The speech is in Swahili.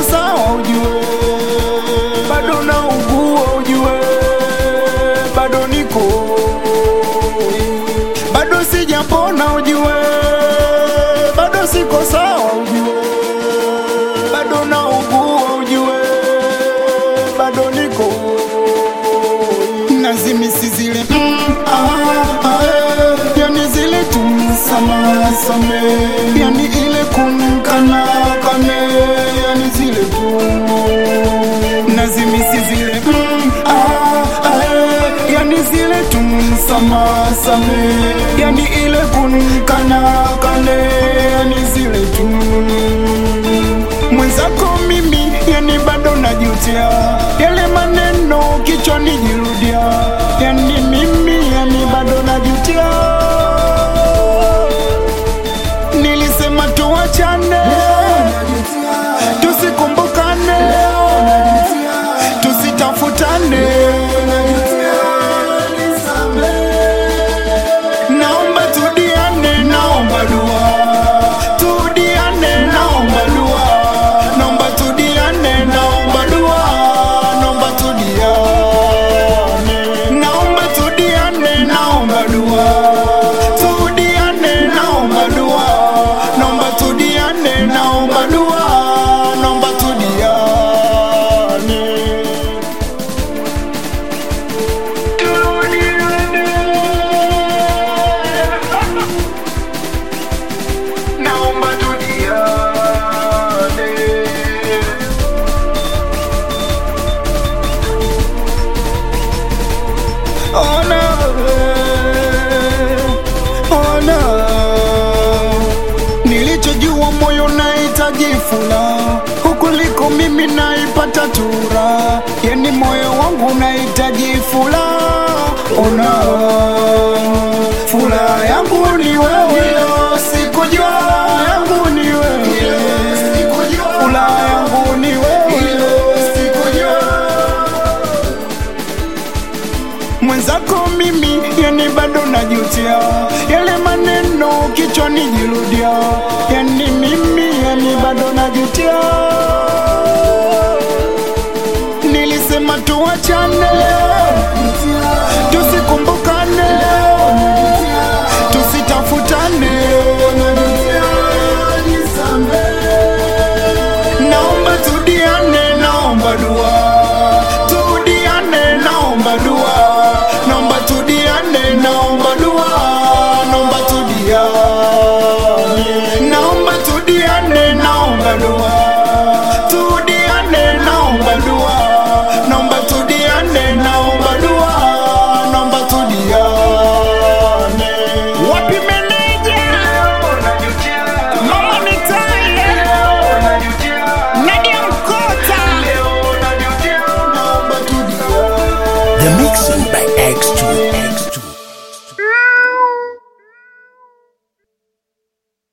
sawa ujue, bado naugua ujue, bado niko bado sijapona ujue, bado siko sawa ujue, bado naugua ujue, bado niko nazimisi zile mm, ah, ah, eh, yani zile tumsamasame yani ile kumkana kane yani zile tu nazimisi zile mm, ah, ah, eh, yani zile tumsamasame yani ile kumkana kane yani zile tu mwenzako mimi yani bado najutia yale maneno kichwani jirudia yani mimi yani bado najutia nilisema tuachane tusikumbukane tusitafutane naomba tudiane naomba dua tudiane naomba dua naomba tudiane naomba dua naomba tudiane naomba tudiane naomba dua tudiane naomba dua naomba tudiane naomba dua naomba tudiane naomba tudiane ona ona nilichojua moyo nahitaji furaha huku liko mimi naipata tura yani moyo wangu nahitaji furaha ona furaha yangu ni wewe sikujua yangu ni wewe furaha yangu ni wewe sikujua mwenzako mimi yani bado najutia yale maneno kichwani jirudia